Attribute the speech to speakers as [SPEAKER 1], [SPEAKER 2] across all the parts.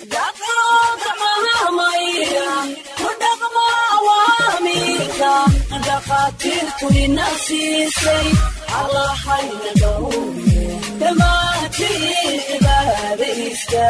[SPEAKER 1] dhakhaatiirtu ina siisay allahayna dhowre dhammaantiin cibaadaysta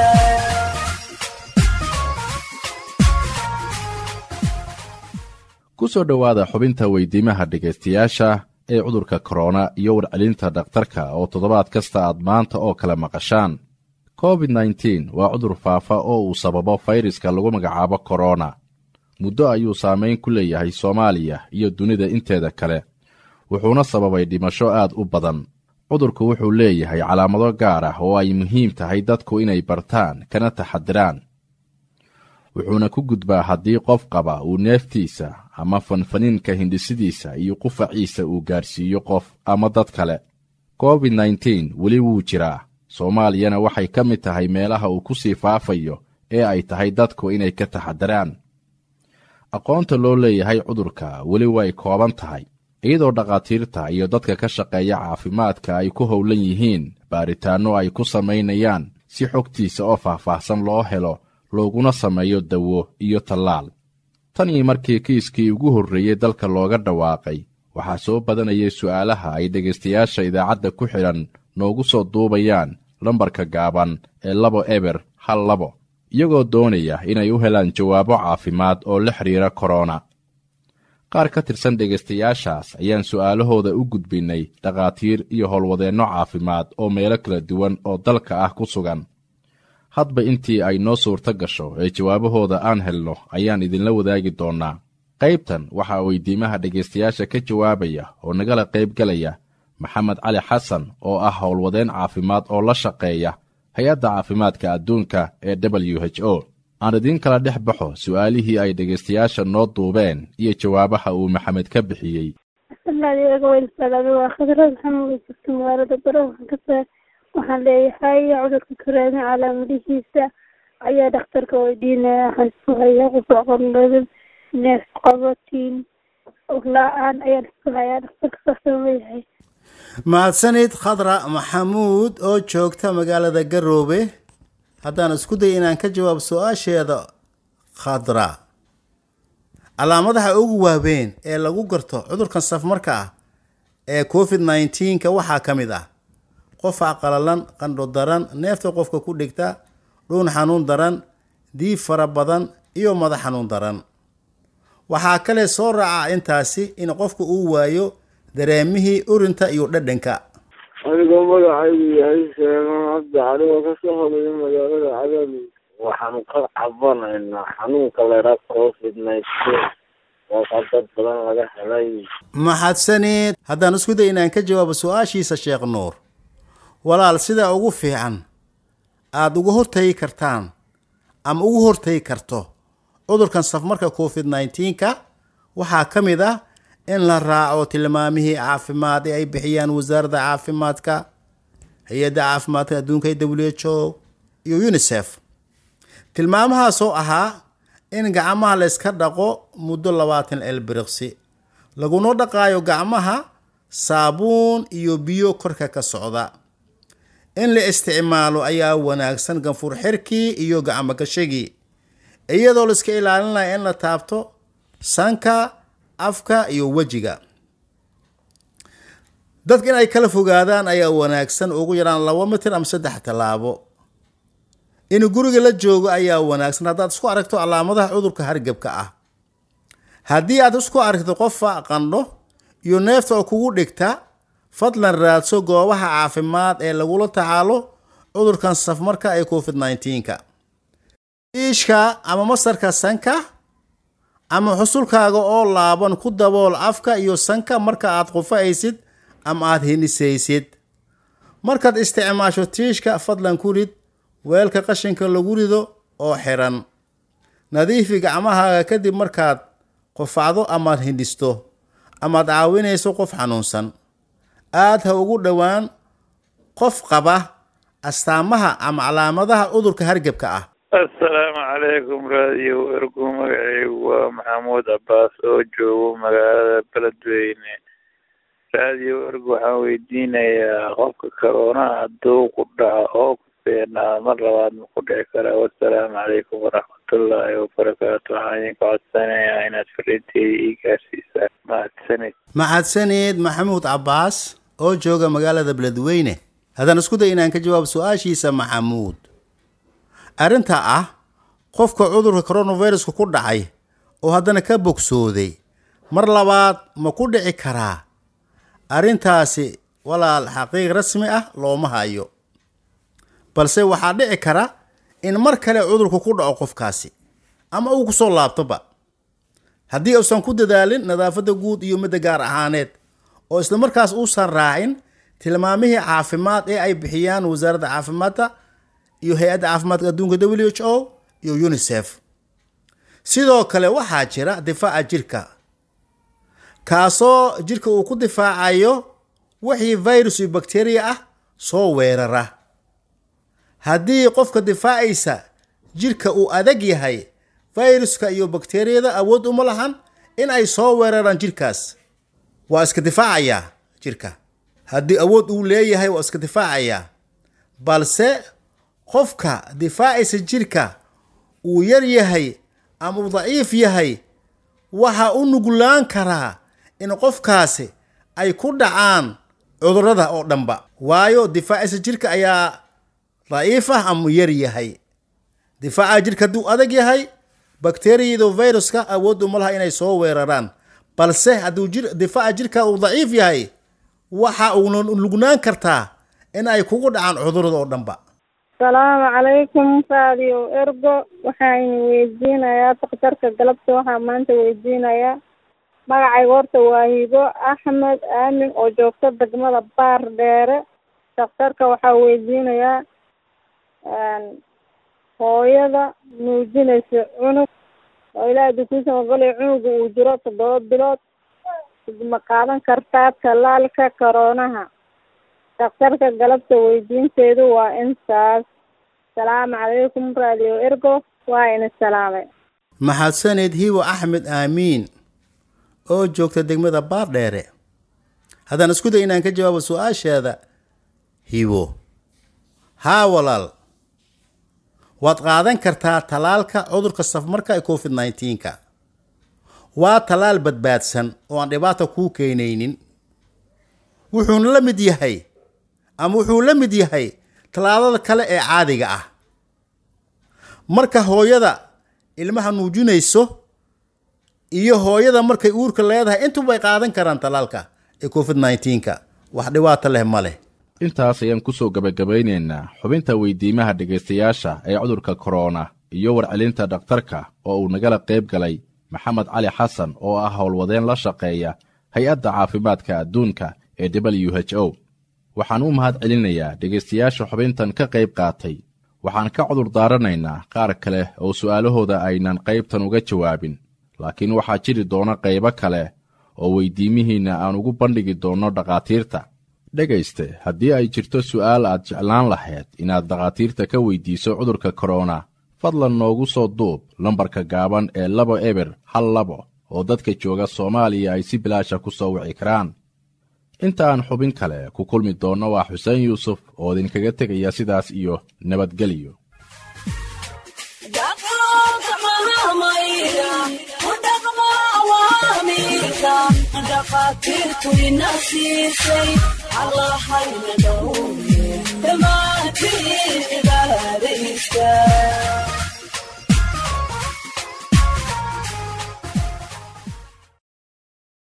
[SPEAKER 2] ku soo dhowaada xubinta weydiimaha dhegaystayaasha ee cudurka korona iyo warcelinta dhakhtarka oo toddobaad kasta aad maanta oo kale maqashaan covid nteen waa cudur faafa oo uu sababo fayraska lagu magacaabo korona muddo ayuu saamayn ku leeyahay soomaaliya iyo dunida inteeda kale wuxuuna sababay dhimasho aad u badan cudurku wuxuu leeyahay calaamado gaar ah oo ay muhiim tahay dadku inay bartaan kana taxadiraan wuxuuna ku gudbaa haddii qof qaba uu neeftiisa ama fanfaniinka hindhisidiisa iyo qufaciisa uu gaarsiiyo qof ama dad kale covid nteen weli wuu jiraa soomaaliyana waxay ka mid tahay meelaha uu ku sii faafayo ee ay tahay dadku inay ka taxadiraan aqoonta loo leeyahay cudurka weli way kooban tahay iyadoo dhakhaatiirta iyo dadka ka shaqeeya caafimaadka ay ku howlan yihiin baaritaanno ay ku samaynayaan si xogtiisa oo faahfaahsan loo helo looguna sameeyo dawo iyo tallaal tan iyo markii kiiskii ugu horreeyey dalka looga dhawaaqay waxaa soo badanayay su'aalaha ay dhegaystayaasha idaacadda ku xidhan noogu soo duubayaan lambarka gaaban ee labo eber hal labo iyagoo doonaya inay u helaan jawaabo caafimaad oo la xidhiira korona qaar ka tirsan dhegaystayaashaas ayaan su'aalahooda u gudbinnay dhakhaatiir iyo howlwadeenno caafimaad oo meelo kala duwan oo dalka ah ku sugan hadba intii ay noo suurto gasho ee jawaabahooda aan helno ayaan idinla wadaagi doonnaa qaybtan waxaa weydiimaha dhegaystayaasha ka jawaabaya oo nagala qaybgalaya maxamed cali xasan oo ah howlwadeen caafimaad oo la shaqeeya hay-adda caafimaadka adduunka ee w h o aan idiin kala dhex baxo su'aalihii ay dhegaystayaasha noo duubeen iyo jawaabaha uu maxamed ka bixiyey
[SPEAKER 3] waa khadrad maxamed jirta magaalada garowe waxaan leeyahay cudurka koraana calaamadihiisa ayaa dhakhtarka weydiinaya waxaan isku hayaa qufac qandhadad neef qabatiin la-aan ayaan isku hayaa dhakhtarka saasoo leeyahay
[SPEAKER 4] mahadsanid khadra maxamuud oo joogta magaalada garoobe haddaan isku day inaan ka jawaab su-aasheeda khadra calaamadaha ugu waaweyn ee lagu garto cudurkan safmarka ah ee covid nneteen-ka waxaa ka mid ah qofa qalalan qandho daran neefta qofka ku dhigta dhuun xanuun daran diib fara badan iyo madax xanuun daran waxaa kale soo raaca intaasi in qofku uu waayo dareemihii urinta iyo dhadhanka
[SPEAKER 5] anigoo magacaygu yahay sheegan cabdi cali oo kasoo hodayo magaalada cadaali waxaanu ka cabanaynaa xanuunka leeraa covid nineteen waakaa dad badan laga helay
[SPEAKER 4] maxadsanid haddaan isku day inaan ka jawaabo su-aashiisa sheekh nuur walaal sida ugu fiican aada uga hortagi kartaan ama ugu hortagi karto cudurkan safmarka covid nneteen-ka waxaa ka mid ah in la raaco tilmaamihii caafimaad ee ay bixiyaan wasaaradda caafimaadka hay-adda caafimaadka adduunka ee w h o iyo unisef tilmaamahaasoo ahaa in gacmaha la yska dhaqo muddo labaatan elbiriqsi laguna dhaqaayo gacmaha saabuun iyo biyo korka ka socda in la isticmaalo ayaa wanaagsan ganfur xirkii iyo gacmo gashagii iyadoo la iska ilaalinaya in la taabto sanka afka iyo wejiga dadka in ay kala fogaadaan ayaa wanaagsan ugu yaraan laba mitir ama saddex tallaabo in guriga la joogo ayaa wanaagsan haddaad isku aragto calaamadaha cudurka hargebka ah haddii aad isku aragto qofa qandho iyo neefta oo kugu dhigta fadlan raadso goobaha caafimaad ee lagula tacaalo cudurkan safmarka ee covid nneteen-ka iishka ama masarka sanka ama xusulkaaga oo laaban ku dabool afka iyo sanka marka aad qufa'aysid ama aad hinisaysid markaad isticmaasho tiishka fadlan ku rid weelka qashinka lagu rido oo xiran nadiifi gacmahaaga kadib markaad qufacdo amaad hindhisto amaad caawinayso qof xanuunsan aad ha ugu dhowaan qof qaba astaamaha ama calaamadaha cudurka hargebka ah
[SPEAKER 6] assalaamu calaykum raadiyo ergu magacaygu waa maxamuud cabbaas oo joogo magaalada beledweyne raadiyo ergu waxaan weydiinayaa qofka corona hadduu ku dhaco oo dhaafeenaa mar labaad ma ku dhici karaa wasalaamu calaykum waraxmatullaahi wabarakaatu waxaan idinka codsanayaa inaad fariinteeda ii gaarsiisaan mahadsanid
[SPEAKER 4] maxadsaneed maxamuud cabbaas oo jooga magaalada beledweyne haddaan isku day inaan ka jawaabo su-aashiisa maxamuud arrinta ah qofka cudurka coronaviruska ku dhacay oo haddana ka bogsooday mar labaad ma ku dhici karaa arrintaasi walaal xaqiiq rasmi ah looma hayo balse waxaa dhici kara in mar kale cudurku ku dhaco qofkaasi ama uu kusoo laabtoba haddii uusan ku dadaalin nadaafadda guud iyo midda gaar ahaaneed oo isla markaas uusan raacin tilmaamihii caafimaad ee ay bixiyaan wasaaradda caafimaadka iyo hay-adda caafimaadka adduunka w h o iyo unisef sidoo kale waxaa jira difaaca jirka kaasoo jirka uu ku difaacayo wixii virus iyo bakteriya ah soo weerara haddii qofka difaacaysa jirka uu adag yahay viruska iyo bakteriyada awood uma lahan in ay soo weeraraan jirkaas waa iska difaacayaa jirka haddii awood uu leeyahay waa iska difaacayaa balse qofka difaacaysa jirka uu yar yahay ama uu daciif yahay waxa u nuglaan karaa in qofkaasi ay ku dhacaan cudurrada oo dhanba waayo difaacaysa jirka ayaa daciif ah ama yar yahay difaaca jirka hadduu adag yahay bakteriyado viruska awood uma laha inay soo weeraraan balse hadduu jir difaaca jirka uu daciif yahay waxa uuna lugnaan kartaa in ay kugu dhacaan cudurada oo dhanba
[SPEAKER 3] asalaamu calaykum radio ergo waxaan weydiinayaa daktarka galabta waxaa maanta weydiinayaa magacayga horta waa hibo axmed aamin oo joogta degmada baar dheere daktarka waxaa weydiinayaa hooyada nuujinaysa cunug oo ilaaha dukuusan ogolay cunuga uu jiro toddoba bilood ma qaadan kartaa tallaalka koroonaha daktarka galabta weydiinteedu waa intaas asalaamu calaykum radio ergo waa ina salaamay
[SPEAKER 4] maxadsaneed hibo axmed aamiin oo joogta degmada baardheere haddaan isku day inaan ka jawaabo su-aasheeda hibo haa walaal waad qaadan kartaa tallaalka cudurka safmarka ee covid nneteen-ka waa tallaal badbaadsan oo aan dhibaata kuu keenaynin wuxuuna la mid yahay ama wuxuu la mid yahay tallaalada kale ee caadiga ah marka hooyada ilmaha nuujinayso iyo hooyada markay uurka leedahay intubay qaadan karaan tallaalka ee covid nneteen-ka wax dhibaato leh ma leh
[SPEAKER 2] intaas ayaan ku soo gebagabaynaynaa xubinta weydiimaha dhegaystayaasha ee cudurka korona iyo warcelinta dhakhtarka oo uu nagala qayb galay maxamed cali xasan oo ah howlwadeen la shaqeeya hay-adda caafimaadka adduunka ee w h o waxaan u mahad celinayaa dhegaystayaasha xubintan ka qayb qaatay waxaan ka cudur daaranaynaa qaar kale oo su'aalahooda aynan qaybtan uga jawaabin laakiin waxaa jiri doona qaybo kale oo weydiimihiinna aan ugu bandhigi doonno dhakhaatiirta dhegayste haddii ay jirto su'aal aad jeclaan lahayd inaad dhakhaatiirta ka weydiiso cudurka korona fadlan noogu soo duub lambarka gaaban ee labo eber hal labo oo dadka jooga soomaaliya ay si bilaasha ku soo wici karaan inta aan xubin kale ku kulmi doonno waa xuseen yuusuf oo idinkaga tegaya sidaas iyo nabadgelyo
[SPEAKER 1] dhaqaatiirtu ina siisay allahayna dhowye dhammaantiin